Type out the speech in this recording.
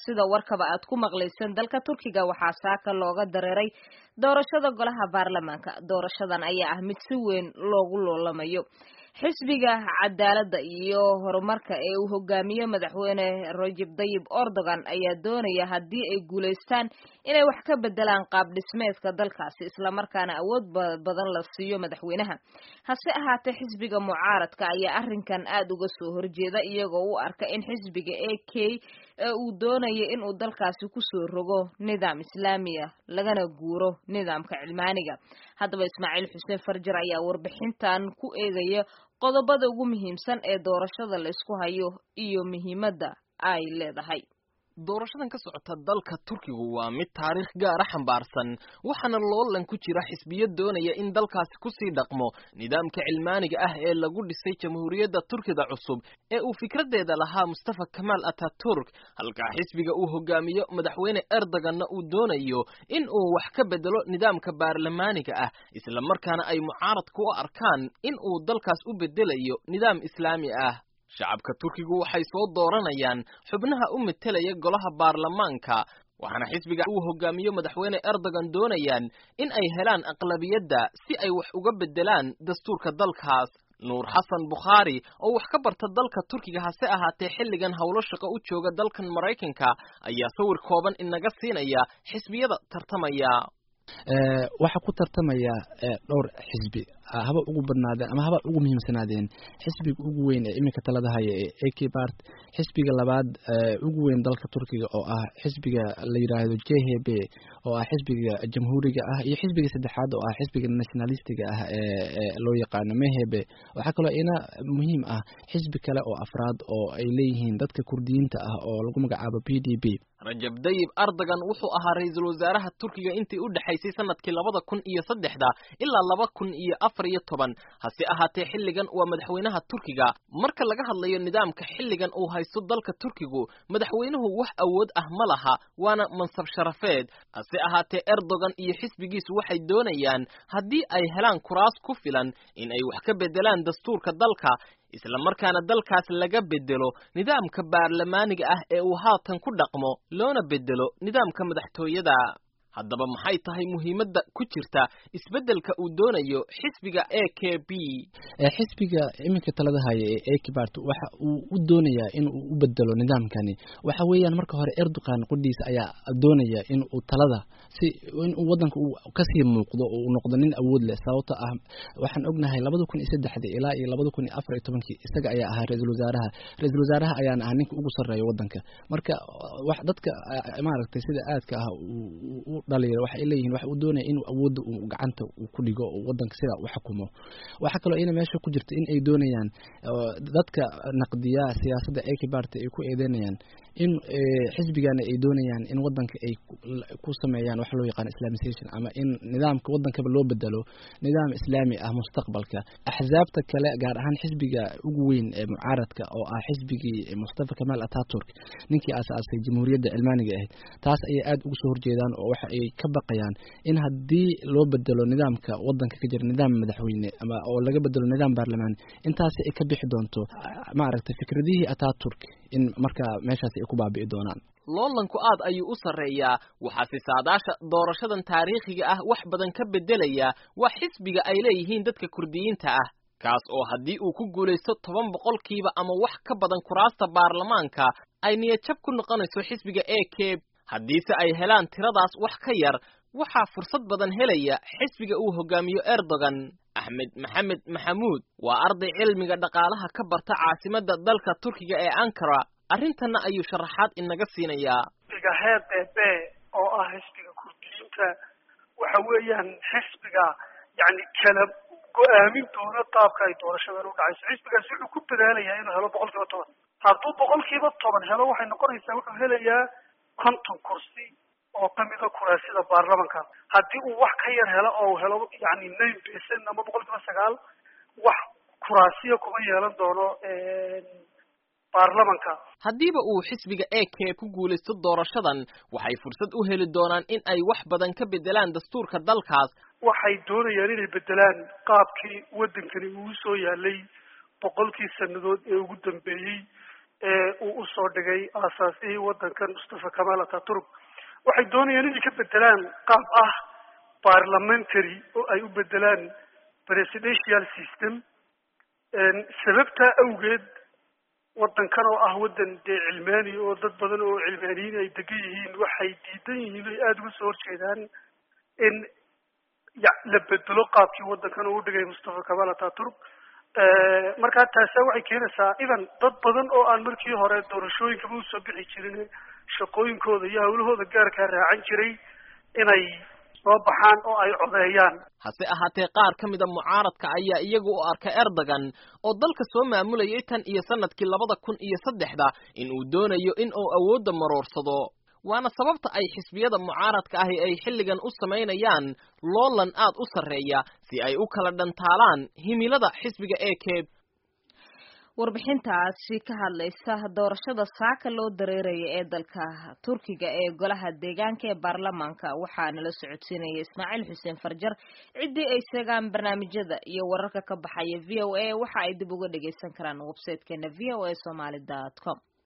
sida warkaba aad ku maqlayseen dalka turkiga waxaa saaka looga dareeray doorashada golaha baarlamaanka doorashadan ayaa ah mid si weyn loogu loolamayo xisbiga cadaaladda iyo horumarka ee uu hogaamiyo madaxweyne rajab dayib erdogan ayaa doonaya haddii ay guulaystaan inay wax ka bedelaan qaab dhismeedka dalkaasi islamarkaana awood badan la siiyo madaxweynaha hase ahaatee xisbiga mucaaradka ayaa arrinkan aada uga soo horjeeda iyagoo u arka in xisbiga a k ee uu doonaya inuu dalkaasi kusoo rogo nidaam islaamiya lagana guuro nidaamka cilmaaniga haddaba ismaaciil xuseen farjar ayaa warbixintan ku eegaya qodobada ugu muhiimsan ee doorashada la isku hayo iyo muhiimadda ay leedahay doorashadan ka socota dalka turkigu waa mid taariikh gaara xambaarsan waxaana loolan ku jira xisbiyo doonaya in dalkaasi kusii dhaqmo nidaamka cilmaaniga ah ee lagu dhisay jamhuuriyadda turkida cusub ee uu fikradeeda lahaa mustafa kamaal ataturk halkaa xisbiga uu hogaamiyo madaxweyne erdoganna uu doonayo in uu wax ka bedelo nidaamka baarlamaaniga ah islamarkaana ay mucaaradku u arkaan in uu dalkaas u bedelayo nidaam islaami ah shacabka turkigu waxay soo dooranayaan xubnaha u metelaya golaha baarlamaanka waxaana xisbiga uu hogaamiyo madaxweyne erdogan doonayaan in ay helaan aqlabiyadda si ay wax uga bedelaan dastuurka dalkaas nuur xasan bukhaari oo wax ka barta dalka turkiga hase ahaatee xilligan howlo shaqo u jooga dalkan maraykanka ayaa sawir kooban inaga siinaya xisbiyada tartamaya waxaa ku tartamaya dhowr xisbi haba ugu badnaadeen ama haba ugu muhiimsanaadeen xisbiga ugu weyn ee iminka talada haya ee ak bart xisbiga labaad ugu weyn dalka turkiga oo ah xisbiga la yidhaahdo j h b oo ah xisbiga jamhuuriga ah iyo xisbiga saddexaad oo ah xisbiga nationalistiga ah ee loo yaqaano mehebe waxaa kaloo ina muhiim ah xisbi kale oo afraad oo ay leeyihiin dadka kurdiyiinta ah oo lagu magacaabo p d b rajab dayib erdogan wuxuu ahaa ra-iisul wasaaraha turkiga intii u dhexaysay sanadkii labada kun iyo saddexda ilaa laba kun iyo afar iyo toban hase ahaatee xilligan waa madaxweynaha turkiga marka laga hadlayo nidaamka xilligan uu haysto dalka turkigu madaxweynuhu wax awood ah ma laha waana mansab sharafeed hase ahaatee erdogan iyo xisbigiisu waxay doonayaan haddii ay helaan kuraas ku filan in ay wax ka bedelaan dastuurka dalka isla markaana dalkaas laga bedelo nidaamka baarlamaaniga ah ee uu haatan ku dhaqmo loona bedelo nidaamka madaxtooyada haddaba maxay tahay muhiimadda ku jirta isbeddelka uu doonayo xisbiga a k b xisbiga iminka talada haya ee ak bart waxa uu u doonayaa in uu u bedelo nidaamkani waxa weeyaan marka hore erdogan qudhiisa ayaa doonaya in uu talada si in uu waddanka uu kasii muuqdo oo uu noqdo nin awood leh sababto ah waxaan ognahay labada kun iyo saddexdii ilaa iyo labada kun iyo afar iyo tobankii isaga ayaa ahaa ra-iisul wasaaraha ra-iisul wasaaraha ayaana ah ninka ugu sarreeya waddanka marka wax dadka maaragtay sida aadka ah u dhaliya waxay leeyihiin waxa uu doonaya inuu awoodda uu gacanta uu ku dhigo oo waddanka sidaa u xukumo waxaa kaloo ina meesha ku jirta in ay doonayaan dadka naqdiya siyaasadda akbart ay ku eedeynayaan in xisbigana ay doonayaan in waddanka ay ku sameeyaan waxa loo yaqaan islamisation ama in nidaamka waddankaba loo bedelo nidaam islaami ah mustaqbalka axzaabta kale gaar ahaan xisbiga ugu weyn ee mucaaradka oo ah xisbigii mustafa kamaal ataturk ninkii aasaasay jamhuuriyadda cilmaaniga ahayd taas ayay aada ugu soo horjeedaan oo waxa ay ka baqayaan in haddii loo bedelo nidaamka waddanka ka jira nidaam madaxweyne ama oo laga bedelo nidaam baarlamaan intaasi ay ka bixi doonto maaragtay fikradihii ataturk in markaa meeshaasi ay ku baabi'i doonaan loolanku aad ayuu u sarreeyaa waxaase saadaasha doorashadan taariikhiga ah wax badan ka beddelaya waa xisbiga ay leeyihiin dadka kurdiyiinta ah kaas oo haddii uu ku guulaysto toban boqolkiiba ama wax ka badan kuraasta baarlamaanka ay niyadjab ku noqonayso xisbiga a k haddiise ay helaan tiradaas wax ka yar waxaa fursad badan helaya xisbiga uu hogaamiyo erdogan axmed maxamed maxamuud waa arday cilmiga dhaqaalaha ka barta caasimadda dalka turkiga ee ankara arrintanna ayuu sharaxaad inaga siinayaa xisbiga heer b b oo ah xisbiga kurdiyiinta waxa weeyaan xisbiga yani kala go-aamin doona qaabka ay doorashadan u dhacayso xisbigaasi wuxuu ku dadaalayaa inuu helo boqol kiiba toban hadduu boqol kiiba toban helo waxay noqonaysaa wuxuu helayaa konton kursi oo kamida kuraasida baarlamanka haddii uu wax ka yar helo oo helo yani nine percent ama boqol kiiba sagaal wax kuraasiya kuma yeelan doono baarlamanka haddiiba uu xisbiga a k ku guulaysto doorashadan waxay fursad u heli doonaan in ay wax badan ka bedelaan dastuurka dalkaas waxay doonayaan inay bedelaan qaabkii waddankani uu soo yaalay boqolkii sannadood ee ugu dambeeyey ee uu usoo dhigay aasaasihii waddankan mustafa kamal ataturk waxay doonayaan inay ka bedelaan qaab ah parliamentary oo ay u bedelaan presidential system sababtaa awgeed waddankan oo ah waddan dee cilmaani oo dad badan oo cilmaaniyiin ay degan yihiin waxay diidan yihiin oy aada uga soo horjeedaan in ya la bedelo qaabkii waddankan uu dhigay mustafa kamal ataturk markaa taasa waxay keenaysaa idan dad badan oo aan markii hore doorashooyinkaba usoo bixi jirin shaqooyinkooda iyo hawlahooda gaarkaa raacan jiray inay soo baxaan oo ay codeeyaan hase ahaatee qaar ka mida mucaaradka ayaa iyagu u arka erdogan oo dalka soo maamulayay tan iyo sanadkii labada kun iyo saddexda in uu doonayo in uu awoodda maroorsado waana sababta ay xisbiyada mucaaradka ahi ay xilligan u samaynayaan loolan aad u sarreeya si ay u kala dhantaalaan himilada xisbiga e k warbixintaasi ka hadlaysa doorashada saaka loo dareeraya ee dalka turkiga ee golaha deegaanka ee baarlamaanka waxaa nala socodsiinaya ismaaciil xuseen farjar ciddii ay seegaan barnaamijyada iyo wararka ka baxaya v o a waxa ay dib uga dhagaysan karaan websitekeena v o a somaly dot com